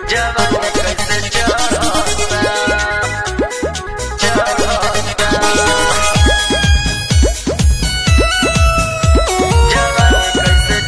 जवानी कैसे चढ़ता चढ़ता जवानी कैसे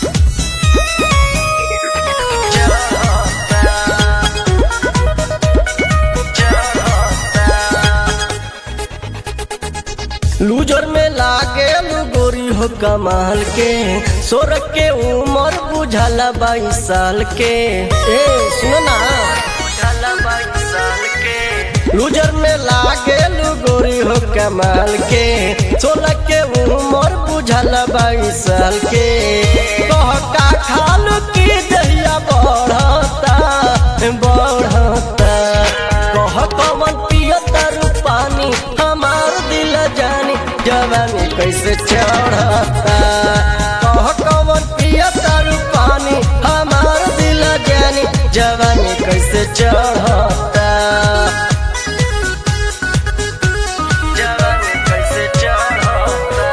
लूजर में लागे गोरी हो कमाल के सोर के उम्र बुझाला बाईस साल के ए सुनो ना बुझाला बाईस साल के लूजर में लागे गोरी हो कमाल के सोलह के उम्र बुझाला बाईस साल के कह का खालू की दहिया बढ़ता बढ़ता कह कवन पियता पानी हमार दिल जानी जवानी कैसे चढ़ता कह कवन पियता पानी हमार दिल जानी जवानी कैसे चढ़ता जवानी कैसे चढ़ता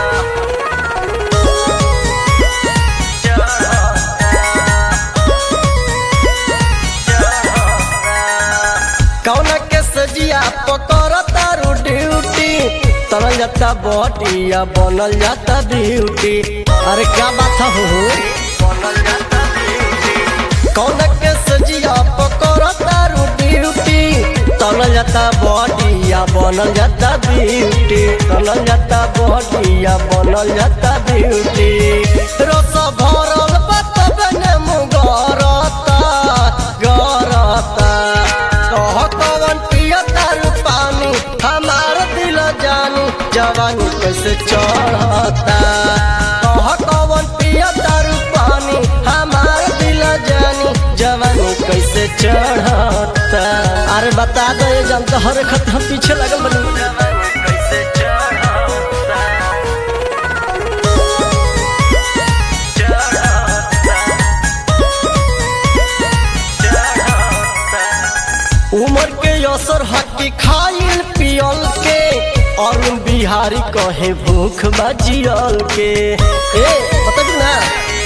कौना के सजिया पकड़ तारू ड्यूटी तरल जाता बटिया बनल जाता ब्यूटी अरे क्या बात हो बनल जाता ब्यूटी कौना के सजिया पकड़ तारू ड्यूटी तरल जाता बटिया बनल जाता ब्यूटी तरल जाता बटिया बनल जाता ब्यूटी रस भरल बात बने मुगरता गरता कह कवन पियता पानी हमार दिल जानी जवानी कैसे चढ़ता कह कवन पियता पानी हमार दिल जानी जवानी कैसे चढ़ता अरे बता दो ये जानता हर खत हम पीछे लगल बनी जवानी कैसे चढ़ता उमर के असर हकी खाइल पियल के अरुण बिहारी कहे भूख बजियल के ए बता दी ना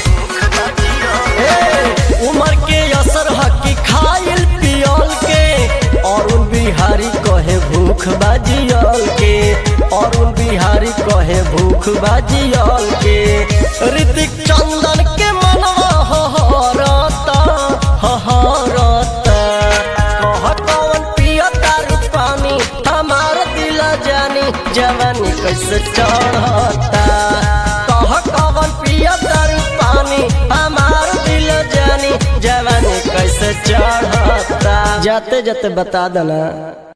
ए उमर के असर हकी खाइल पियल के अरुण बिहारी कहे भूख बजियल के अरुण बिहारी कहे भूख बजियल के ऋतिक चंदन के मनवा हरता हरता कह कवन पियता पानी हमार दिल जानी जवानी कैसे चढ़ता कह कवन पियता पानी हमार दिल जानी जवानी कैसे चढ़ता जाते जाते बता देना